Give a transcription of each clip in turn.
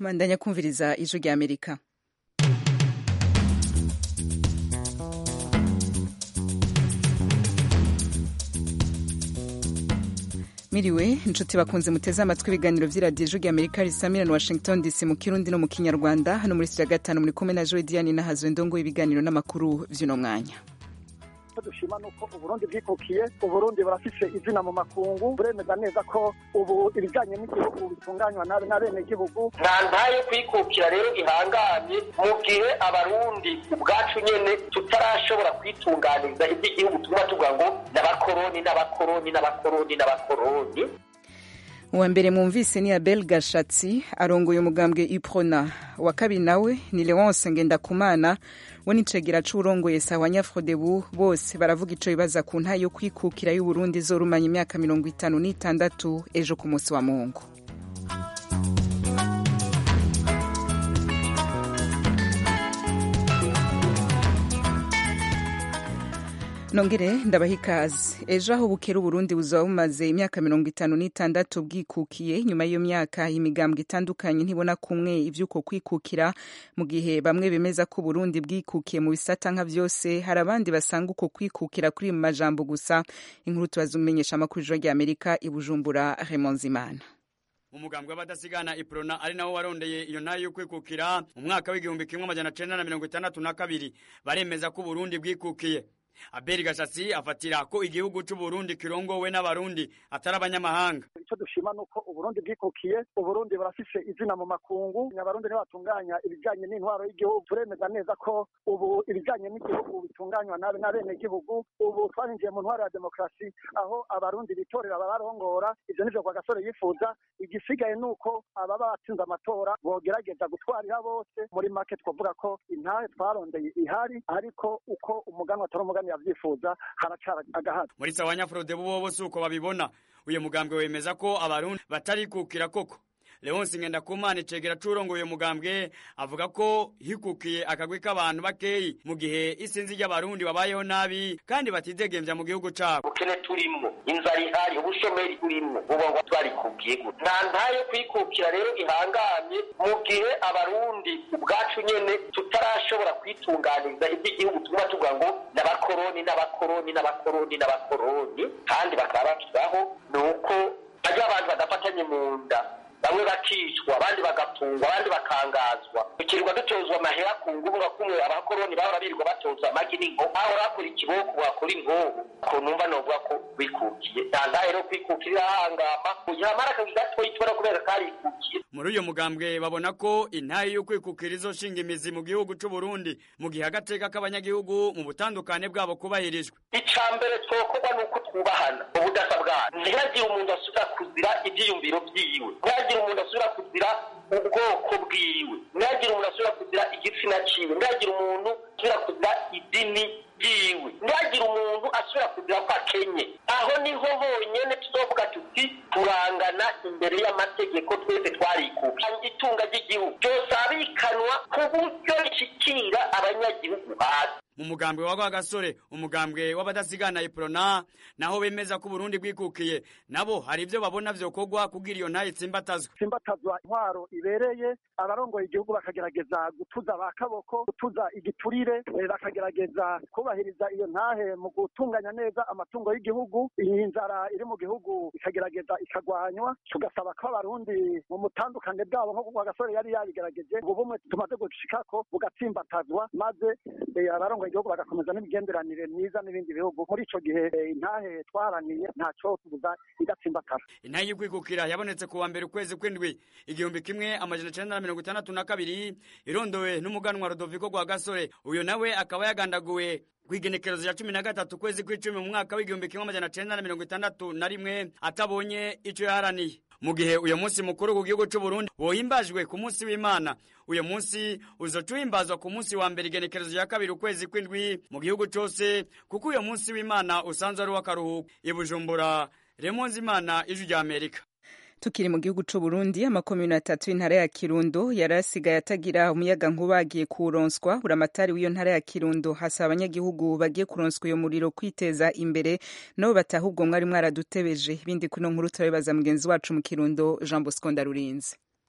mandanya kumviriza ijwi rya amerika miriwe inshuti bakunze muteze amatwi ibiganiro vy'iradiyo ijwi rya amerika risamira na washington dc mu kirundi no mu kinyarwanda hano muri sitiya gatanu muri kumwe na joe diane nahazwe ndongo ibiganiro n'amakuru vy'uno mwanya dushima nuko uburundi bwikukiye uburundi burafise izina mu makungu buremeza neza ko ubu ibijanye n'igihugu bitunganywa nabi n'abenegihugu nta ntayo kwikukira rero ihanganye mu gihe abarundi ubwacu nyene tutarashobora kwitunganiriza ivy'igihugu tuguma tuvuga ngo n'abakoroni n'abakoroni n'abakoroni n'abakoroni uwa mbere mwumvise ni abel gashatsi arongoye umugambwe iprona wa kabiri nawe ni leonce ngendakumana we n'icegera c'uwurongoye sawa nyafrodebu bose baravuga ico bibaza ku ntayo yo kwikukira y'uburundi izorumanya imyaka mirongo itanu n'itandatu ejo ku munsi wa mungu nongere ndabaha ikaze ejo aho bukera uburundi buzaba bumaze imyaka mirongo itanu n'itandatu bwikukiye nyuma y'iyo myaka imigambwe itandukanye ntibona kumwe ivy'uko kwikukira mu gihe bamwe bemeza ko uburundi bwikukiye mu bisata nka vyose hari abandi basanga uko kwikukira kuri mu majambo gusa inkuru tubazumenyesha amakuru ijoro rya amerika i bujumbura remonzimana umugambwe w'abadasigana iprona ari nawo warondeye iyo ntayo yo kwikukira mu mwaka w'igihumbi kimwe amajana cenda na mirongo itandatu na kabiri baremeza ko uburundi bwikukiye abeli gashatsi afatira ko igihugu c'uburundi kirongowe n'abarundi atari abanyamahanga icyo dushima nuko uburundi bwikukiye uburundi burafise izina mu makungu abarundi ntibatunganya ibijanye n'intwaro y'igihugu turemeza neza ko ubu ibijanye n'igihugu bitunganywa nabi n'abenegihugu ubu twarinjiye mu ntwaro ya demokarasi aho abarundi bitorera ababarongora ivyo nivyo kwa gasore yifuza igisigaye nuko ababa batsinze amatora bogerageza gutwarira bose muri make twavuga ko intahe twarondeye ihari ariko uko umuganwa atari umuganwa yavyifuza haracara agahato muri sawa nyafurode bo bose uko babibona uyu mugambwe wemeza ko abarundi batarikukira koko leonsi ngendakumana icegera c'urongoye mugambwe avuga ko hikukiye akagwi k'abantu bakeyi mu gihe isinzi ry'abarundi babayeho nabi kandi batidegemvya mu gihugu cabo ubukene turimwo inzara ihari ubushomeri burimwo ubu ngo twarikukiye gute nta ntayo kwikukira rero ihanganye mu gihe abarundi ubwacu nyene tutarashobora kwitunganiriza ivy'igihugu tuguma tuvuga ngo n'abakoroni n'abakoroni n'abakoroni n'abakoroni kandi bakaba bashyiraho ni uko hariho abantu badafatanye mu nda bamwe bakicwa abandi bagafungwa abandi bakangazwa tukirirwa dutozwa amahera ku ngubu nka kumwe abakoroni bahora birirwa batozwa amagi n'inko aho bakora ikiboko wakora inkoho ko numva novuga ko bikukiye nta ntahe rero kwikukira irahangama yamara akazi gatoyi tubona kubera karikukiye muri uyu mugambwe babona ko intahe yo kwikukira izoshinga imizi mu gihugu c'uburundi mu gihe agateka k'abanyagihugu mu butandukane bwabo kubahirijwe ica mbere twokorwa ni uko twubahana ubudasa bwacu ntihagire umuntu asubira kuzira ivyiyumviro vyiwe ntihagire umuntu asubira kuzira ubwoko bwiwe ntihagire umuntu asubira kuzira igitsina ciwe ntihagire umuntu asubira kuzira idini ryiwe ntihagire umuntu asubira kuzira ko akenye aho niho honyene tuzovuga tuti turangana imbere y'amategeko twese twarikuka itunga ry'igihugu ryosabikanwa ku buryo rishikira abanyagihugu hasi mu mugambwe wa gasore umugambwe w'abadasigana iprona naho bemeza ko uburundi bwikukiye nabo hari ivyo babona vyokorwa kugira iyo ntaye itsimbatazwa simbatazwa intwaro ibereye abarongoye igihugu bakagerageza gutuza ba kaboko gutuza igiturire bakagerageza kubahiriza iyo ntahe mu gutunganya neza amatungo y'igihugu iyi nzara iri mu gihugu ikagerageza ikagwanywa tugasaba ko abarundi mu mutandukane bwabo nk'uko kwa gasore yari yabigerageje ubu bumwe tumaze gushikako bugatsimbatazwa maze abarongoye igihugu bagakomeza n'imigenderanire myiza n'ibindi bihugu muri ico gihe intahe twaraniye ntaco tubuza igatsimbatara intahe y'ukwikukira yabonetse ku wa mbere ukwezi kw'indwi igihumbi kimwe amajana icenda na mirongo itandatu na kabiri irondowe n'umuganwa rodoviko rwa gasore uyu nawe akaba yagandaguwe kw'igenekerezo ya cumi na gatatu kwezi kw'icumi mu mwaka w'igihumbi kimwe amajana cenda na mirongo itandatu na rimwe atabonye ico yaharaniye mu gihe uyu munsi mukuru ku gihugu c'uburundi wohimbajwe ku munsi w'imana uyu munsi uzoca uhimbazwa ku munsi wa mbere igenekerezo ya kabiri ukwezi kw'indwi mu gihugu cose kuko uyu munsi w'imana usanzwe ari uw'akaruhuko i bujumbura remonzi imana ijwi rya amerika tukiri mu gihugu c'u Burundi amakomune atatu y'intara ya Kirundo yari asigaye atagira umuyaga nkuba agiye kuronswa buramatari w'iyo ntara ya Kirundo hasaba abanyagihugu bagiye kuronswa iyo muriro kwiteza imbere nabo bataha ubwo mwari mwaradutebeje ibindi kuno nkuru turabibaza mugenzi wacu mu Kirundo Jean Bosco Ndarurinze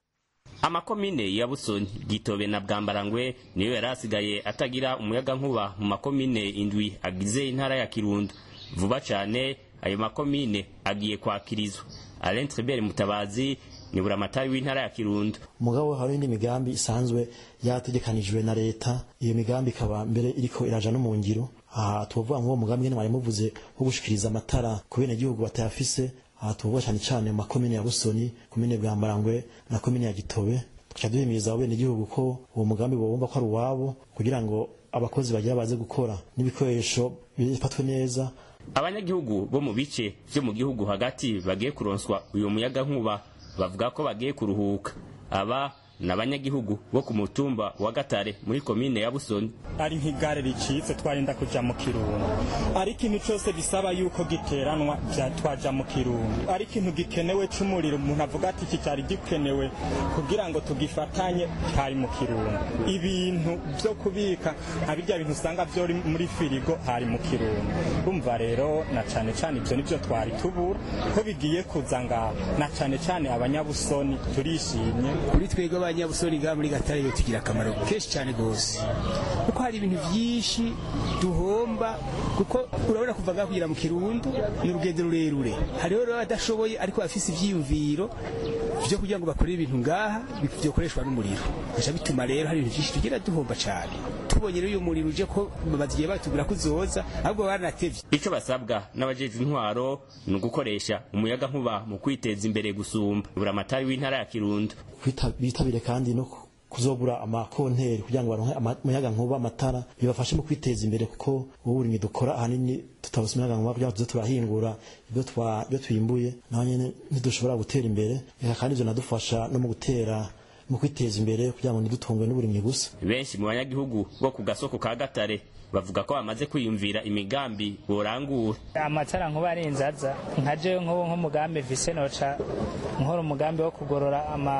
amakomine ya busoni gitobe na bwambarangwe niyo yari asigaye atagira umuyaga nkuba mu makomine indwi agize intara ya kirundo vuba cyane ayo makomine agiye kwakirizwa alain tribert mutabazi ni buramatari w'intara ya kirundo mugabo hari indi migambi isanzwe yategekanijwe na leta iyo migambi ikaba mbere iriko iraja no mu ngiro aha tuvuga nk'uwo mugambi nyene mwari muvuze wo gushikiriza amatara ku bene gihugu batayafise aha tuvuga cyane cyane mu makomine ya busoni komine bwambarangwe na komine ya gitobe tuca duhimiriza abo bene gihugu ko uwo mugambi bobumva ko ari uwabo kugira ngo abakozi bagira baze gukora n'ibikoresho bifatwe neza abanyagihugu bo mu bice vyo mu gihugu hagati bagiye kuronswa uyo muyaga nkuba bavuga ko bagiye kuruhuka aba ni abanyagihugu bo ku mutumba wa gatare muri komine ya busoni ari nk'igare ricitse twarinda kuja mu kirundo ari ikintu cose bisaba yuko giteranwa vya twaja mu kirundo ari ikintu gikenewe c'umuriro umuntu avuga ati iki cyari gikenewe kugira ngo tugifatanye hari mu kirundo ibintu vyo kubika nka birya bintu usanga vyo muri firigo hari mu kirundo urumva rero na cane cane ivyo nivyo twari tubura ko bigiye kuza ngaho na cane cane abanyabusoni turishimye kuri twebwe abanyabusoni ngaha muri gatare yo tugira akamaro kenshi cyane rwose kuko hari ibintu byinshi duhomba kuko urabona kuva ngaha kugera mu kirundo ni urugendo rurerure hariho rero abadashoboye ariko bafise ivyiyumviro vyo kugira ngo bakorere ibintu ngaha byokoreshwa n'umuriro bica bituma rero hari ibintu byinshi tugira duhomba cyane tubonye rero uyu muriro uje ko bazigiye batubwira ko uzoza ahubwo baranatevye ico basabwa n'abajejwe intwaro ni ugukoresha umuyaga nkuba mu kwiteza imbere gusumba buramatari w'intara ya kirundo bitabire kandi no kuzogura amakonteri kugira ngo baronke umuyaga nkuba amatara bibafashe mu kwiteza imbere kuko ubu burimyi dukora ahanini tutabuse umuyaga nkuba kugira ngo tuze turahingura ibyo twimbuye naho nyene ntidushobora gutera imbere reka kandi ivyo nadufasha no mu gutera mu kwiteza imbere kugira ngo ntidutungwe n'uburimyi gusa benshi mu banyagihugu bo ku gasoko ka gatare bavuga ko bamaze kwiyumvira imigambi borangura amatara nkuba ari inzaza nka jewe nk'ubu nk'umugambi mvise noca nkora umugambi wo kugorora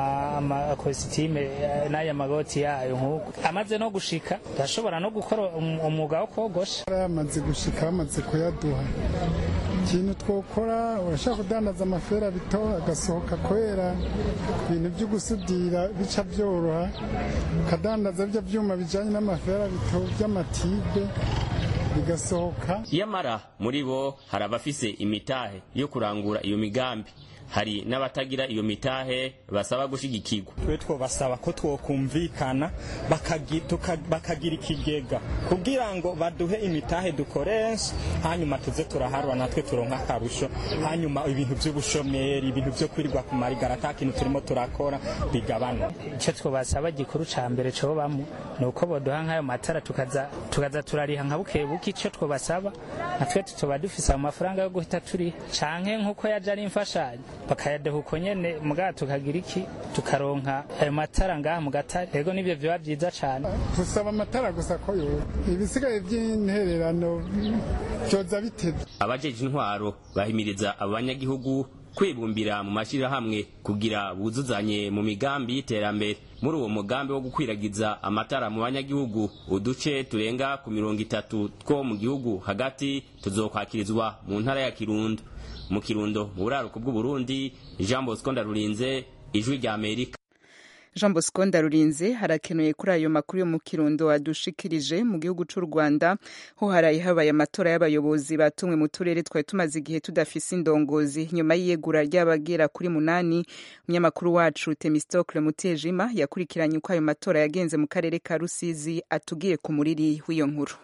amakositime n'aya magoti yayo nk'uko amaze no gushika ndashobora no gukora umwuga wo kogosha yamaze gushika bamaze kuyaduha ikintu twokora urashaka kudandaza amafera bito agasohoka kwera ibintu byo gusudira bica byoroha ukadandaza bya byuma bijyanye n'amafera bito by'amatibe bigasohoka yamara muri bo hari abafise imitahe yo kurangura iyo migambi hari n'abatagira iyo mitahe basaba gushigikirwa twe twobasaba ko twokumvikana bakagira ikigega kugira ngo baduhe imitahe dukoresha hanyuma tuze turaharwa natwe turonka akarusho hanyuma ibintu by'ubushomeri ibintu byo kwirirwa ku marigara ata kintu turimo turakora bigabana icyo twobasaba gikuru ca mbere cobamo ni uko boduha nk'ayo matara tukaza tukaza turariha nka buke buke icyo twobasaba natwe tutoba dufise amafaranga yo guhita turiha canke nk'uko yaje ari imfashanyo bakayadeha uko nyene mugabo tukagira iki tukaronka ayo matara ngaha mu gatare ego nivyo vyoba vyiza cane gusaba amatara gusa ko yo ibisigaye vy'intererano vyoza bitevye abajeje intwaro bahimiriza abo banyagihugu kwibumbira mu mashyirahamwe kugira buzuzanye mu migambi y'iterambere muri uwo mugambi wo gukwiragiza amatara mu banyagihugu uduce turenga ku mirongo itatu two mu gihugu hagati tuzokwakirizwa mu ntara ya kirundo mu kirundo mu buraruko bw'uburundi jean bosco ndarurinze ijwi rya amerika jean bosco ndarurinze harakenuye kuri ayo makuru yo mu kirundo adushikirije mu gihugu cy'u rwanda ho haraye habaye amatora y'abayobozi batumwe mu turere twari tumaze igihe tudafise indongozi nyuma y'iyegura ry'abagera kuri munani umunyamakuru wacu temistokle mutejima yakurikiranye uko ayo matora yagenze mu karere ka rusizi atubwiye ku muriri w'iyo nkuru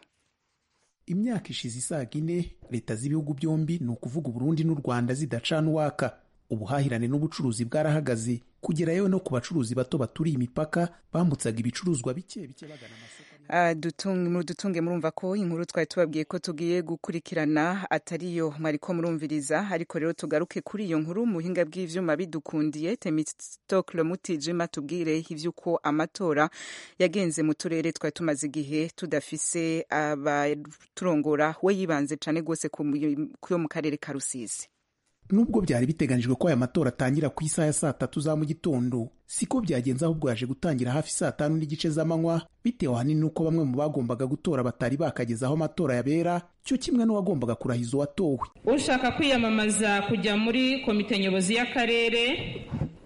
imyaka ishize isaga ine leta z'ibihugu byombi ni ukuvuga uburundi n'u rwanda zidacana uwaka ubuhahirane n'ubucuruzi bwarahagaze kugera yewe no ku bacuruzi bato baturiye imipaka bambutsaga ibicuruzwa bike bike bagana amasoko dutunge murumva ko inkuru twari tubabwiye ko tugiye gukurikirana atariyo mwariko murumviriza ariko rero tugaruke kuri iyo nkuru mu buhinga bw'ivyuma bidukundiye temistokle mutijima tubwire ivy'uko amatora yagenze mu turere twari tumaze igihe tudafise abaturongora we yibanze cane rwose kuyo mu karere ka rusizi nubwo byari biteganijwe ko aya matora atangira ku isaha ya saa tatu za mu gitondo siko byagenze ahubwo yaje gutangira hafi saa tanu n'igice z'amanywa bitewe ahanini n'uko bamwe mu bagombaga gutora batari bakageza aho amatora yabera cyo kimwe n'uwagombaga kurahiza uwatowe ushaka kwiyamamaza kujya muri komite nyobozi y'akarere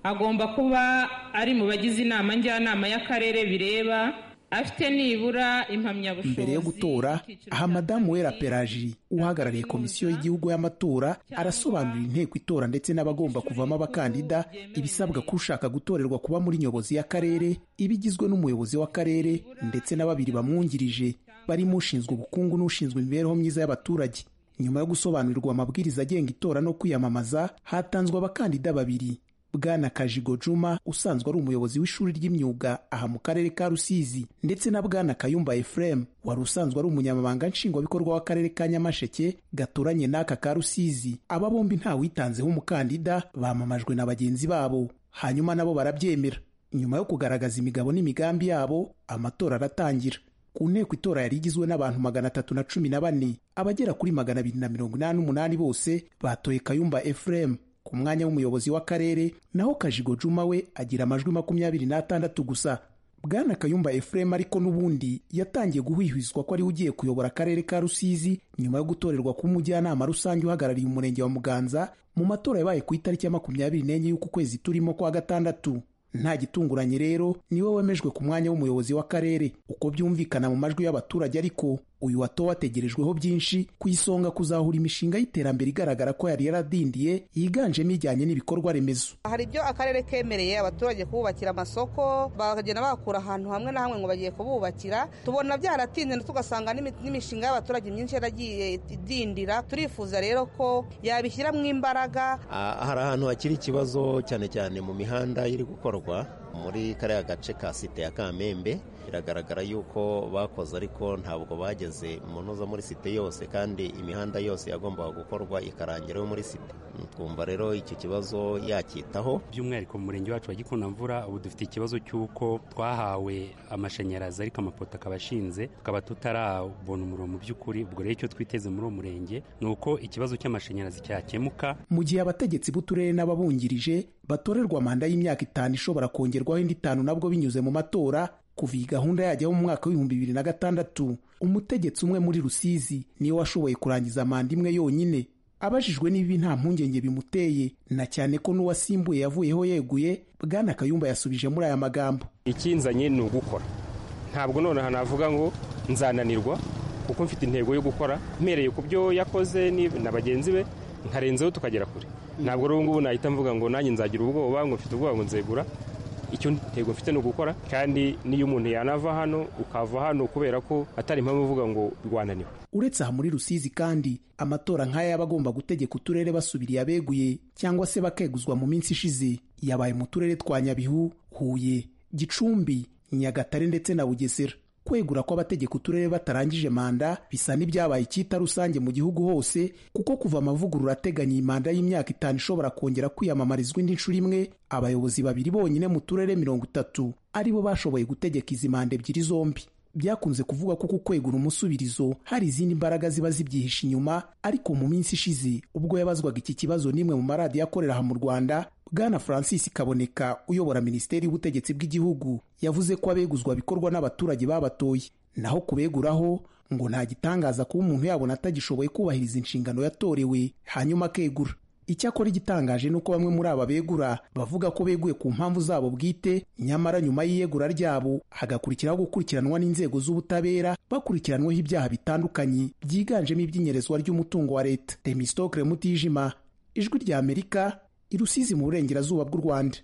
agomba kuba ari mu bagize inama njyanama y'akarere bireba afite nibura impamyabushobozi mbere yo gutora aha madamu wera peraji uhagarariye komisiyo y'igihugu y'amatora arasobanurira inteko itora ndetse n'abagomba kuvamo abakandida ibisabwa ko ushaka gutorerwa kuba muri nyobozi y'akarere ibigizwe n'umuyobozi w'akarere ndetse na babiri bamwungirije barimo ushinzwe ubukungu n'ushinzwe imibereho myiza y'abaturage nyuma yo gusobanurirwa amabwiriza agenga itora no kwiyamamaza hatanzwe abakandida babiri bwana kajigo juma usanzwe ari umuyobozi w'ishuri ry'imyuga aha mu karere ka rusizi ndetse na bwana kayumba efuremu wari usanzwe ari umunyamabanga nshingwabikorwa w'akarere ka nyamasheke gaturanye n'aka ka rusizi aba bombi ntawitanzeho umukandida bamamajwe na bagenzi babo hanyuma nabo barabyemera nyuma yo kugaragaza imigabo n'imigambi yabo amatora aratangira ku nteko itora yari igizwe n'abantu magana atatu na cumi na bane abagera kuri magana abiri na mirongo inani n'umunani bose batoye kayumba efuremu ku mwanya w'umuyobozi w'akarere naho kajigo juma we agira amajwi makumyabiri n'atandatu gusa bwana kayumba efuremu ariko n'ubundi yatangiye guhwihwiswa ko ariwe ugiye kuyobora akarere ka rusizi nyuma yo gutorerwa kuba umujyanama rusange uhagarariye umurenge wa muganza mu matora yabaye ku itariki ya makumyabiri n'enye y'uku kwezi turimo kwa gatandatu nta gitunguranye rero niwe wemejwe ku mwanya w'umuyobozi w'akarere uko byumvikana mu majwi y'abaturage ariko uyu watowe ategerejweho byinshi ku isonga kuzahura imishinga y'iterambere igaragara ko yari yaradindiye yiganjemo ijyanye n'ibikorwa remezo hari ibyo akarere kemereye abaturage kububakira amasoko bakagenda bakura ahantu hamwe na hamwe ngo bagiye kububakira tubona byaratinze tugasanga n'imishinga y'abaturage myinshi yaragiye idindira turifuza rero ko yabishyiramo imbaraga hari ahantu hakiri ikibazo cyane cyane mu mihanda iri gukorwa muri kariya gace ka site ya kamembe biragaragara yuko bakoze ariko ntabwo bageze mu ntuza muri site yose kandi imihanda yose yagombaga gukorwa ikarangira yo muri site twumva rero icyo kibazo yacyitaho by'umwihariko mu murenge wacu wa gikundamvura ubu dufite ikibazo cy'uko twahawe amashanyarazi ariko amapoto akaba ashinze tukaba tutarabona umuriro mu by'ukuri ubwo rero icyo twiteze muri uwo murenge ni uko ikibazo cy'amashanyarazi cyakemuka mu gihe abategetsi b'uturere n'ababungirije batorerwa manda y'imyaka itanu ishobora kongerwaho indi itanu nabwo binyuze mu matora kuva iyi gahunda yajyaho mu mwaka w'ibihumbi bibiri na gatandatu umutegetsi umwe muri rusizi niwe washoboye kurangiza manda imwe yonyine abajijwe n'ibi nta mpungenge bimuteye na cyane ko n'uwasimbuye yavuyeho yeguye bwana kayumba yasubije muri aya magambo ikinzanye ni ugukora ntabwo noneho navuga ngo nzananirwa kuko mfite intego yo gukora mpereye ku byo yakoze na bagenzi be nkarenzeho tukagera kure ntabwo rero ngubu nahita mvuga ngo nanjye nzagira ubwoba ngo mfite ubwoba ngo nzegura icyo ntego mfite ni ugukora kandi n'iyo umuntu yanava hano ukava hano kubera ko atari impamvu uvuga ngo rwananiwe uretse aha muri rusizi kandi amatora nk'aya yaba agomba gutegeka uturere basubiriye abeguye cyangwa se bakeguzwa mu minsi ishize yabaye mu turere twa nyabihu huye gicumbi nyagatare ndetse na bugesera kwegura kw'abategeka uturere batarangije manda bisa n'ibyabaye icyita rusange mu gihugu hose kuko kuva amavugurura ateganya iyi manda y'imyaka itanu ishobora kongera kwiyamamarizwa indi nshuro imwe abayobozi babiri bonyine mu turere mirongo itatu aribo bashoboye gutegeka izi manda ebyiri zombi byakunze kuvuga ko ku kwegura umusubirizo hari izindi mbaraga ziba zibyihishe inyuma ariko mu minsi ishize ubwo yabazwaga iki kibazo n'imwe mu maradiyo akorera aha mu rwanda bwana francis kaboneka uyobora minisiteri y'ubutegetsi bw'igihugu yavuze ko abeguzwa bikorwa n'abaturage babatoye naho kubeguraho ngo nta gitangaza kuba umuntu yabona atagishoboye kubahiriza inshingano yatorewe hanyuma akegura icyakora igitangaje ni uko bamwe muri aba begura bavuga ko beguye ku mpamvu zabo bwite nyamara nyuma y'iyegura ryabo hagakurikiraho gukurikiranwa n'inzego z'ubutabera bakurikiranweho ibyaha bitandukanye byiganjemo iby'inyerezwa ry'umutungo wa leta temistokre mutijima ijwi rya amerika i rusizi mu burengerazuba bw'u rwanda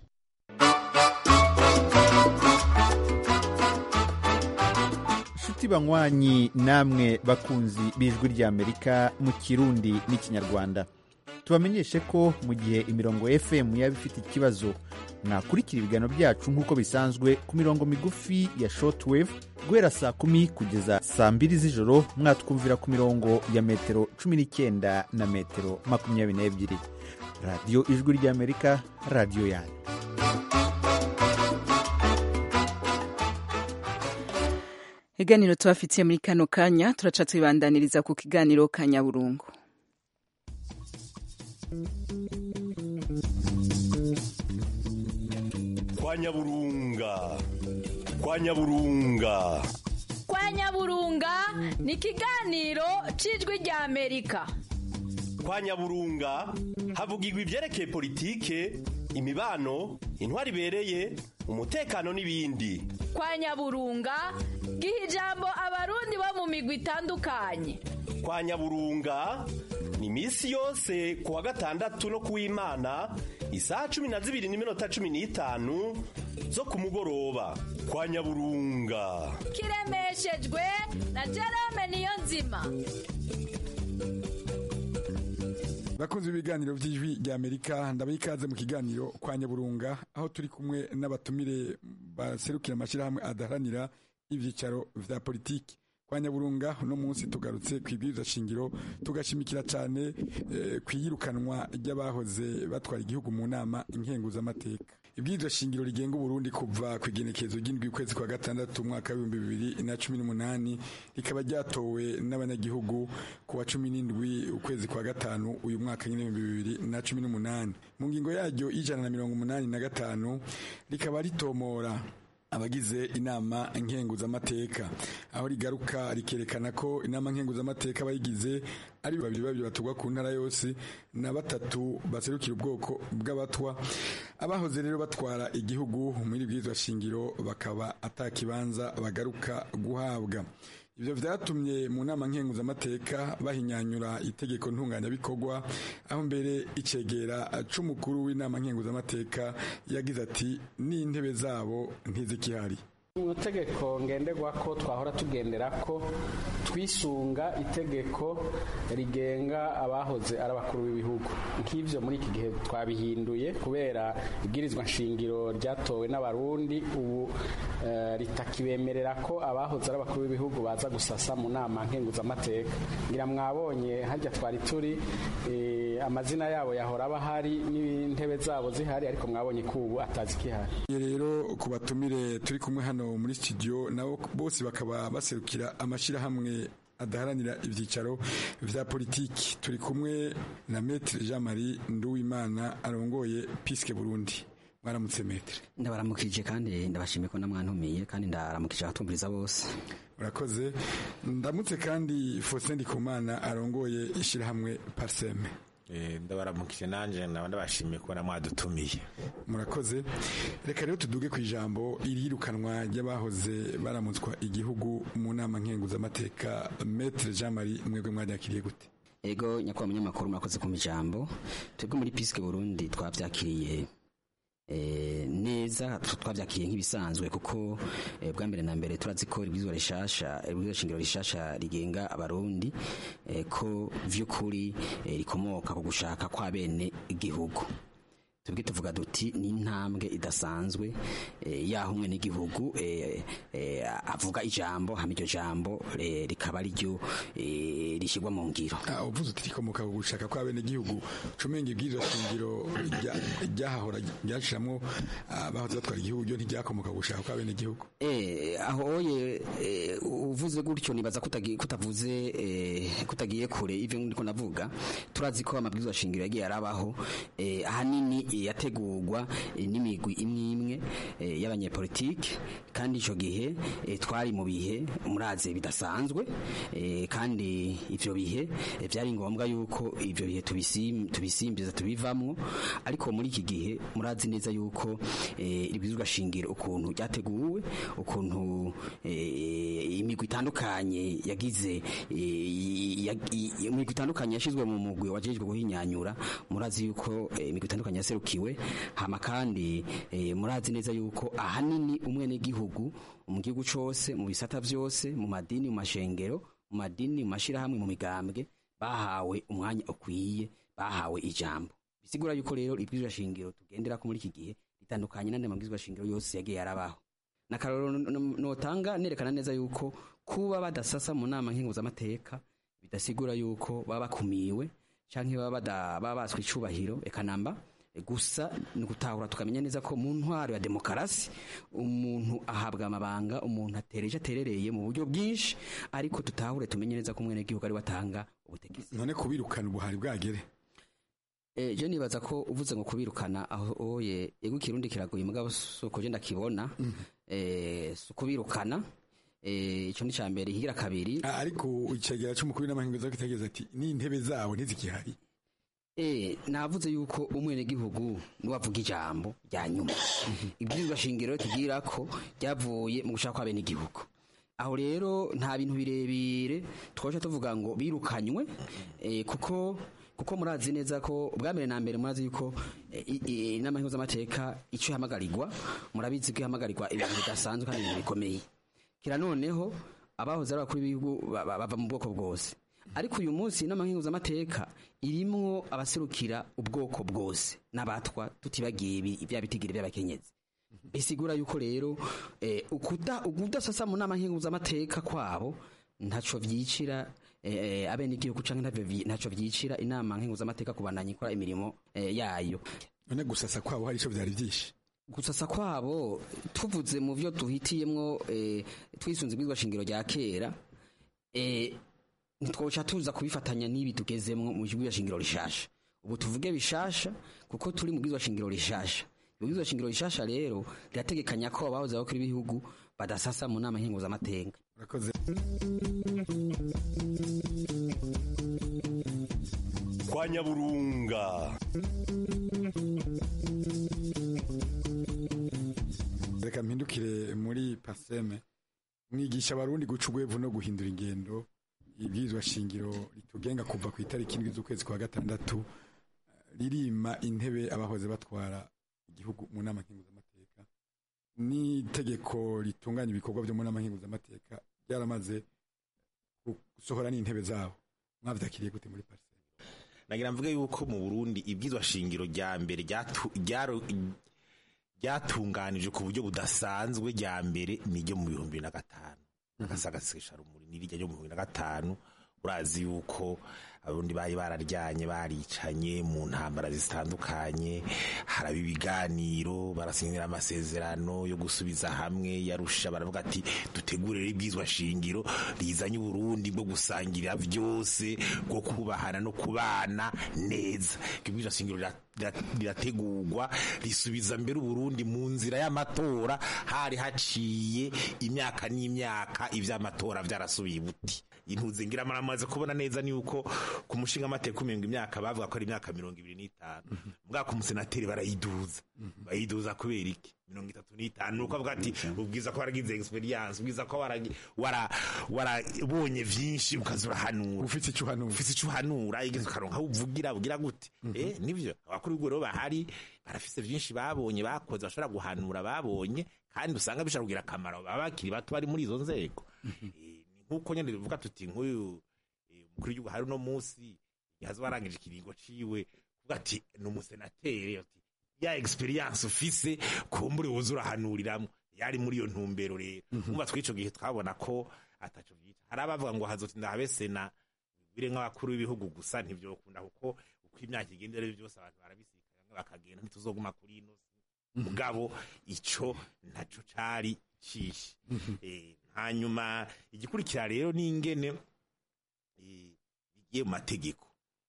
inshuti banywanyi namwe bakunzi b'ijwi ry'amerika mu kirundi n'ikinyarwanda tubamenyeshe ko mu gihe imirongo fm yaba ifite ikibazo mwakurikira ibiganiro byacu nk'uko bisanzwe ku mirongo migufi ya shortwave guhera saa kumi kugeza saa mbiri z'ijoro mwatwumvira ku mirongo ya metero cumi n'icyenda na metero makumyabiri n'ebyiri radiyo ijwi ry'amerika radiyo yanyu iganiro tubafitiye muri kano kanya turaca tubibandaniriza ku kiganiro ka nyaburungu kwa nyaburunga kwa nyaburunga kwa nyaburunga ni ikiganiro cy'ijwi rya amerika kwa nyaburunga havugirwa ibyerekeye politike imibano intwari ibereye umutekano n'ibindi kwa nyaburunga giha ijambo abarundi bo mu migwi itandukanye kwa nyaburunga ni iminsi yose ku wa gatandatu no ku w'imana isaha cumi na zibiri n'iminota cumi n'itanu zo ku mugoroba kwa nyaburunga kiremeshejwe na jerome niyo nzima bakunze ibiganiro by'ijwi rya amerika ndabaha ikaze mu kiganiro kwa nyaburunga aho turi kumwe n'abatumire baserukira amashyirahamwe adaharanira ibyicaro vya politiki kwa nyaburunga uno munsi tugarutse ku ibwiriza shingiro tugashimikira cyane eh, ku iyirukanwa ry'abahoze batwara igihugu mu nama inkenguzamateka ibwiriza shingiro rigenga uburundi kuva ku igenekerezo ry'indwi ukwezi kwa gatandatu umwaka w'ibihumbi bibiri na cumi n'umunani rikaba ryatowe n'abanyagihugu ku wa cumi n'indwi ukwezi kwa gatanu uyu mwaka nyine w'ibihumbi bibiri na cumi n'umunani mu ngingo yaryo y'ijana na mirongo umunani na gatanu rikaba ritomora abagize inama nkenguzamateka aho rigaruka rikerekana ko inama nkenguzamateka abayigize ari babiri babiri batugwa ku ntara yose na batatu baserukira ubwoko bw'abatwa abahoze rero batwara igihugu muri bwizwa shingiro bakaba atakibanza bagaruka guhabwa ibyo byatumye mu nama nkenguzamateka bahinyanyura itegeko ntunganyabikorwa aho mbere icegera c'umukuru w'inama nkenguzamateka yagize ati n'intebe zabo ntizikihari mu tegeko ngenderwa ko twahora tugendera ko twisunga itegeko rigenga abahoze ari abakuru b'ibihugu nk'ibyo muri iki gihe twabihinduye kubera ibwirizwa nshingiro ryatowe n'abarundi ubu eh, ritakibemerera ko abahoze ari abakuru b'ibihugu baza gusasa mu nama nkenguzamateka ngira mwabonye hajya twari turi eh, amazina yabo yahora aba ahari n'intebe zabo zihari ariko mwabonye ko ubu atazi kihari rero ku batumire turi kumwe hano muri studio nabo bose bakaba baserukira amashyirahamwe adaharanira ibyicaro vya politiki turi kumwe na Maître Jean Marie Nduwimana arongoye Piske Burundi mwaramutse Maître ndabaramukije kandi ndabashimiye ko namwantumiye kandi ndaramukije abatumviriza bose urakoze ndamutse kandi Faustin Ndikumana arongoye ishyirahamwe Parseme ndabaramukije nanjye naba ndabashimiye kubona mwadutumiye murakoze reka rero tuduge ku ijambo irirukanwa ry'abahoze baramutswa igihugu mu nama nkenguzamateka Maître Jean Marie mwebwe mwaryakiriye gute ego nyakubahwa munyamakuru murakoze ku ijambo twebwe muri Piske Burundi twabyakiriye neza twabyakiriye nk'ibisanzwe kuko bwa mbere na mbere turazi ko ibwirizwa rishasha ibwirizwa shingiro rishasha rigenga abarundi ko vy'ukuri rikomoka ku gushaka kwa bene igihugu tubwe tuvuga duti ni intambwe idasanzwe yaho umwe n'igihugu avuga ijambo hama iryo jambo rikaba ariryo rishyirwa mu ngiro uvuze uti rikomoka ku gushaka kwa bene igihugu cumenga ibwirizwa shingiro ryahahora ryashiramwo abahoze batwara igihugu ryo ntiryakomoka ku gushaka kwa bene igihugu aho oye uvuze gutyo nibaza kutavuze kutagiye kure ivyo ndiko ndavuga turazi ko amabwirizwa shingiro yagiye arabaho ahanini yategurwa n'imigwi imwe imwe y'abanyepolitike kandi icyo gihe twari mu bihe muraze bidasanzwe kandi ivyo bihe byari ngombwa yuko ivyo bihe tubisimbiza tubivamwo ariko muri iki gihe murazi neza yuko ibizwa shingiro ukuntu ryateguwe ukuntu imigwi itandukanye yagize imigwi itandukanye yashizwe mu mugwi wajejwe guhinyanyura murazi yuko imigwi itandukanye yaserukiwe hama kandi murazi neza yuko ahanini umwe n'igihugu mu gihugu cose mu bisata vyose mu madini mu mashengero mu madini mu mashirahamwe mu migambwe bahawe umwanya ukwiye bahawe ijambo bisigura yuko rero ibwirizwa shingiro tugenderako muri iki gihe ritandukanye n'andi mabwirizwa shingiro yose yagiye yarabaho nakaroro notanga nerekana neza yuko kuba badasasa mu nama nkenguzamateka bidasigura yuko baba bakumiwe canke baba baba baswe icubahiro eka namba gusa ni gutahura tukamenya neza ko mu ntwaro ya demokarasi umuntu ahabwa amabanga umuntu atereje aterereye mu buryo bwinshi ariko tutahure tumenye neza ko umwene gihugu ari watanga ubutegetsi none kubirukana ubuhari bwagere Eh, je nibaza ko uvuze ngo kubirukana aho oye ego kirundi kiragoye mugabo suko je ndakibona eh kubirukana eh ico ni cambere higira kabiri ariko icegera c'umukuru n'amahingo zo kitageza ati ni intebe zabo ntizikihari Eh, navuze yuko umwenegihugu niwavuga ijambo rya nyuma ibwirizwa shingiro tugira ko ryavuye mu gushaka kw'abenegihugu aho rero nta bintu birebire twaje tuvuga ngo birukanywe eh, kuko kuko murazi neza ko ubwa mbere na mbere murazi yuko eh, i- i- inama y'amateka icyo ihamagarirwa murabizi ko ihamagarirwa ibintu bidasanzwe kandi ibintu bikomeye kira noneho abahoze ari abakuru b'ibihugu ba- ba- bava mu bwoko bwose ariko uyu munsi inama nk'inguzamateka irimwo abaserukira ubwoko bwose n'abatwa tutibagiye ibi- bya bitigiri by'abakenyezi bisigura yuko rero eh, ukuda ukudasasa mu nama nk'inguzamateka kwabo ntaco vyicira eh, abenegihugu canke ntavyo vyi- ntaco vyicira inama nk'inguzamateka kubandanya ikora imirimo eh, yayo none gusasa kwabo hari ico vyari vyinshi gusasa kwabo tuvuze mu byo duhitiyemwo eh, twisunze ibwizwa shingiro rya kera eh, ntitwoca tuza kubifatanya n'ibi tugezemwo mu bwizwa shingiro rishasha ubu tuvuge bishasha kuko turi mu bwizwa shingiro rishasha ibwizwa shingiro rishasha rero rirategekanya ko abahoze bakora ibihugu badasasa mu nama nkenguzamateka urakoze kwa nyaburunga reka mpindukire muri paseme mwigisha abarundi guca urwevu no guhindura ingendo ibwirizwa shingiro ritugenga kuva ku itariki indwi z'ukwezi kwa gatandatu ririma intebe abahoze batwara igihugu mu nama nkenguzamateka n'itegeko ritunganya ibikorwa byo mu nama nkenguzamateka ryaramaze gusohora n'intebe zabo mwavyakiriye gute muri paseme nagira mvuge yuko mu Burundi ibwizwa shingiro rya mbere ryatu- ryaro- ryatunganije ku buryo budasanzwe rya mbere niryo mu bihumbi bibiri na gatanu agasagasesha rumuri nirijya ryo mu bihumbi bibiri na gatanu urazi yuko abarundi bari bararyanye baricanye mu ntambara zitandukanye haraba ibiganiro barasinyira amasezerano yo gusubiza hamwe yarusha baravuga ati dutegurire ibwizwa shingiro rizanye uburundi bwo gusangira byose bwo kubahana no kubana neza ibwizwa shingiro rira- rira- rirategurwa risubiza mbere uburundi mu nzira y'amatora hari haciye imyaka n'imyaka ivy'amatora vyarasubiye ibuti intuze ngira maramaze kubona neza ni uko ku mushinga amateka umenga imyaka bavuga ko ari imyaka mirongo ibiri n'itanu mbwa ku musenateri barayiduza bayiduza kubera iki mirongo itatu n'itanu nuko avuga ati ubwiza ko waragize experience ubwiza ko waragi- wara- warabonye vyinshi ukaza urahanura ufite icyo uhanura ufite icyo uhanura igeze ukaronka aho uvugira ugira gute eh nivyo abakuru b'ibigo rero bahari barafise vyinshi babonye bakoze bashobora guhanura babonye kandi usanga bishobora kugira akamaro baba bakiri bato bari muri izo nzego nk'uko nyine bivuga tuti nk'uyu eh, umukuru w'igihugu hari uno munsi yaza warangije ikiringo ciwe kuvuga ati ni umusenateri ati ya experience ufise kumbure woza urahanuriramwo yari muri iyo ntumbero rero umva tw'ico gihe twabona ko ataco vyita hari abavuga ngo hazotinda habe sena bire nk'abakuru b'ibihugu gusa ntivyokunda kuko uko imyaka igenda rero byose abantu barabisikana bamwe bakagenda ntituzoguma kuri ino si mugabo ico ntaco cari cishe Eh, hanyuma igikurikira rero ni ingene eh, bigiye mu mategeko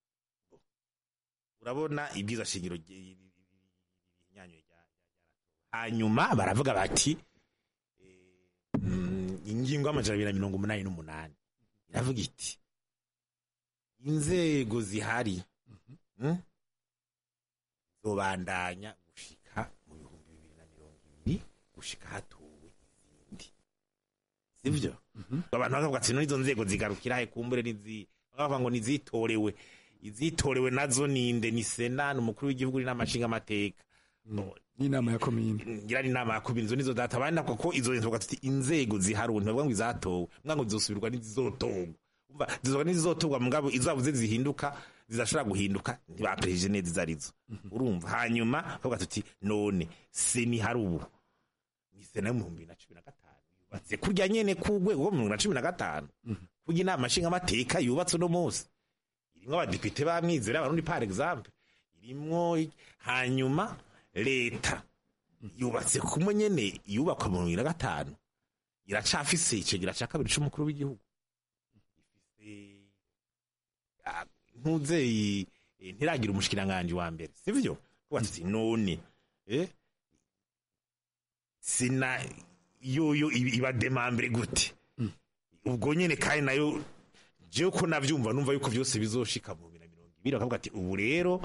urabona ibwiza shingiro inyanyo hanyuma baravuga bati eh, mm, ingingo y'amajana abiri na mirongo umunani n'umunani iravuga iti inzego zihari mm, zobandanya gushika mu bihumbi bibiri na mirongo ibiri gushika hatowe izindi sivyo abantu bakavuga ati n'izo nzego zigarukira he kumbure nizi bakavuga ngo nizitorewe izitorewe nazo ninde ni sena ni umukuru w'igihugu n'amashinga amateka n'inama ya komine ngira ni inama ya komine izo nizo data abandi nako ko izo nzego tuti inzego zihari ubu ntibavuga ngo izatowe mbwa ngo zizosubirwa n'izizotorwa umva zizoba n'izizotorwa mugabo izabuze zihinduka zidashobora guhinduka ntibaperejije neza izo arizo urumva hanyuma bakavuga tuti none seni hari ubu ni sena yo mu bihumbi bibiri na cumi na gatanu yubatse kurya nyene k'urwego rwo mu bihumbi bibiri na cumi na gatanu kurya inama nshingamateka yubatse uno munsi irimwo abadepite bamwizera abarundi par exemple irimwo i- hanyuma leta yubatse kumwe nyene yubakwa mu bibiri na gatanu iracafise icegera ca kabiri c'umukuru w'igihugu ifise ah, ntuzeyi eh, ntiragira umushikiranganji wa mbere sivyo kuba tuti none eh sina yoyo iba- iba demambere gute ubwo nyene kandi nayo jewe ko navyumva numva yuko vyose bizoshika mu bibiri na mirongo ibindi bakavuga ati ubu rero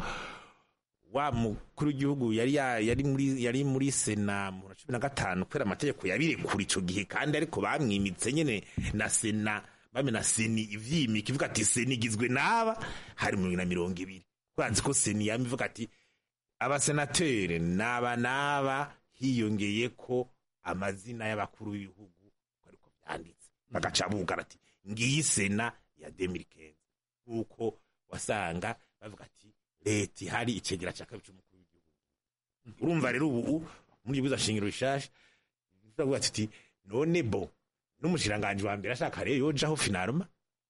wa mukuru w'igihugu yari ya- yari muri yari muri sena mu cumi na gatanu kubera amategeko yabirekura ico gihe kandi ariko bamwimitse nyene na sena bame na seni ivyimika ivuga ati seni igizwe n'aba hari mirongo na mirongo ibiri kuranzi ko seni yama ivuga ati abasenateri n'aba n'aba hiyongeye ko amazina y'abakuru b'ibihugu ariko byanditse bagaca bugara ati ngiyi sena ya demirikezi nk'uko wasanga bavuga ati leta ihari icegera cya kabiri cy'umukuru w'igihugu urumva rero ubu muri bwiza shingiro rishasha turavuga tuti none bo n'umushiranganji wa mbere ashaka rero yojaho finaruma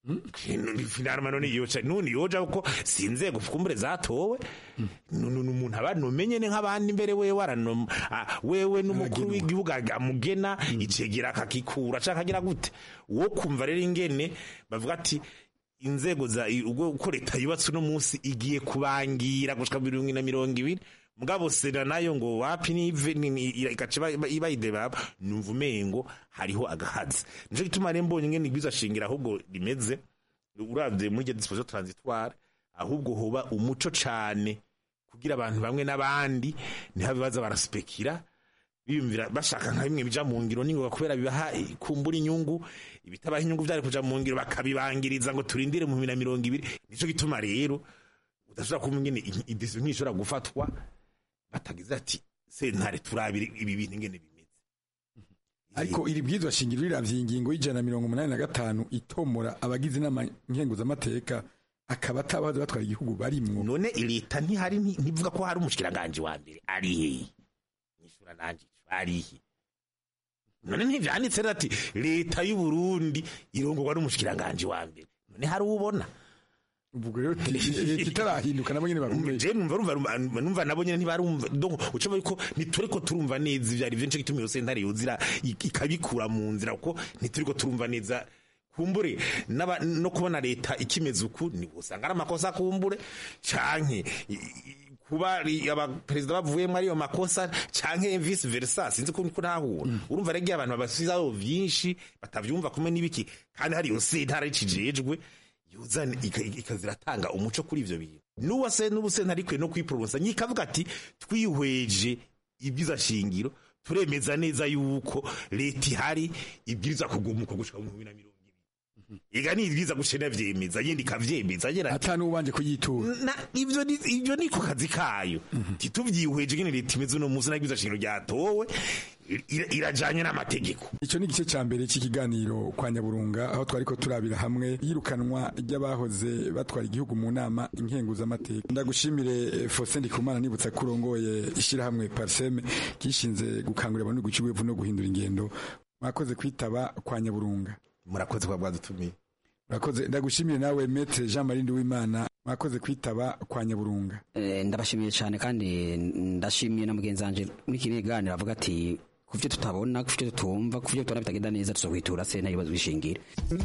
finaruma none yoca none yojaho ko si inzego fukumbure zatowe Nu- nu- umuntu aba numenye ne nk'abandi mbere wewe aranoma ah, wewe n'umukuru w'igihugu ag- amugena icegera akakikura canke agira gute wo kumva rero ingene bavuga ati inzego za i- ubwo uko leta yubatse uno munsi igiye kubangira gushika mirongo ine na mirongo ibiri mugabo sena nayo ngo wapi nive ni- ni- ira- igaca iba- iba- ibayideba numva umengo hariho agahazi nico gituma rero mbonye ingene igwiza shingira ahubwo rimeze uravye muri iryo disposition transitoire ahubwo hoba umuco cane kugira abantu bamwe n'abandi ntihabe baza baraspekira biyumvira bashaka nka bimwe bija mu ngiro ningoga kubera bibaha kumbura inyungu ibitabaha inyungu vyari kuja mu ngiro bakabibangiriza ngo turindire mu bibiri na mirongo ibiri nico gituma rero udashobora kumva ingene idesiyo nk'ishobora gufatwa batagize ati sentare turabire ibi bintu ingene bimeze ariko iri bwirizwa shingiro riravye ingingo y'ijana na mirongo umunani na gatanu itomora abagize inama nkenguzamateka akaba atabaza batwara igihugu barimwo none leta ntihari nti- ntivuga ko hari umushikiranganji wa mbere ari hehe nyishura nanje ari he none ntivyanditse rero ati leta y'u Burundi irongorwa n'umushikiranganji wa mbere none hari ubona ubwo rero leta itarahinduka nabo nyene barumva je numva rumva rumva- numva nabo nyene ntibarumva donc uca yuko ntituriko turumva neza ivyari vyinshi gituma iyo sentare yozira ik- ikabikura mu nzira kuko ntituriko turumva neza kumbure n'aba- no kubona leta ikimeze uku ni usanga ari amakosa kumbure canke i- i- kuba ri- abaperezida bavuyemo ariyo makosa canke vice versa sinzi ko niko ntahura urumva rege abantu babasizaho vyinshi batavyumva kumwe n'ibiki kandi hari iyo sentare cijejwe yuzana ika- ikaziratanga umuco kuri ivyo bintu n'uwase n'ubusenta arikwiye no kwipronosa nyikavuga ati twihweje ibyiza shingiro turemeza neza yuko leta ihari ibwiriza kugumuka gushika mu bibiri na mirongo ibiri ega ni ibwiza gushena vyemeza yindi ikavyemeza agira ati atanu ubanje kuyitura na ivyo ni ivyo ni ku kazi kayo tituvyihweje ngene leta imeze uno munsi n'ibwiza shingiro ryatowe ira- irajanye n'amategeko Ico ni igice ca mbere c'ikiganiro kwa Nyaburunga aho twariko turabira hamwe yirukanwa ry'abahoze batwara igihugu mu nama inkenguzamateka ndagushimire eh, Faustin Ndikumana nibutsa kurongoye ishirahamwe Parseme kishinze gukangurira abantu guca iwevu no guhindura ingendo mwakoze kwitaba kwa Nyaburunga murakoze kwa bwadutumiye murakoze ndagushimire nawe Maître Jean Marie Nduwimana mwakoze kwitaba kwa Nyaburunga Eh, ndabashimiye cyane kandi ndashimiye na mugenzi wanje muri iki kiganiro avuga ati ku byo tutabona ku byo tutumva ku byo tubona bitagenda neza tuzokwitura sena ibibazo bishingira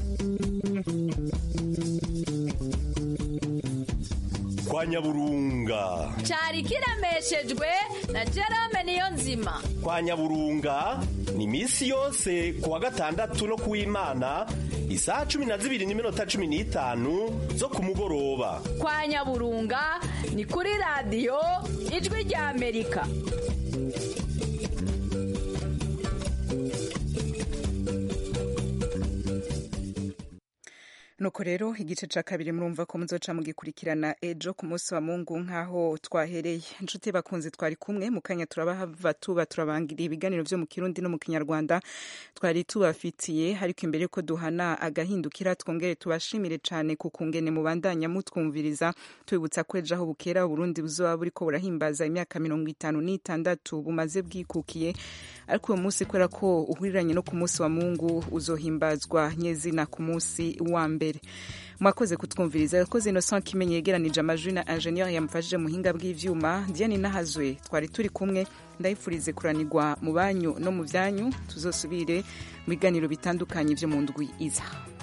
kwa nyaburunga cyari kiremeshejwe na Jerome niyo nzima kwa nyaburunga ni misi yose ku wa gatandatu no kuw'imana isaha cumi na zibiri n'iminota cumi n'itanu zo ku mugoroba kwa nyaburunga ni kuri radiyo ijwi rya amerika nuko rero igice ca kabiri murumva ko muzoca mugikurikirana ejo ku munsi wa mungu nk'aho twahereye inshuti bakunzi twari kumwe mu kanya turabahava tuba turabangira ibiganiro vyo mu kirundi no mu kinyarwanda twari tubafitiye ariko imbere ko duhana agahindukira twongere tubashimire cane ku kungene mubandanya mutwumviriza tubibutsa ko ejo aho bukera uburundi buzoba buriko burahimbaza imyaka mirongo itanu n'itandatu bumaze bwikukiye ariko uwo munsi kubera ko uhuriranye no ku munsi wa mungu uzohimbazwa nyezina ku munsi wa mbere mwakoze kutwumviriza yakoze innocent kimenyi yegeranije amajwi na ingenieur yamufashije muhinga bw'ivyuma diane nahazwe twari turi kumwe ndayifurize kuranirwa mu banyu no mu vyanyu tuzosubire mu biganiro bitandukanye vyo mu ndwi iza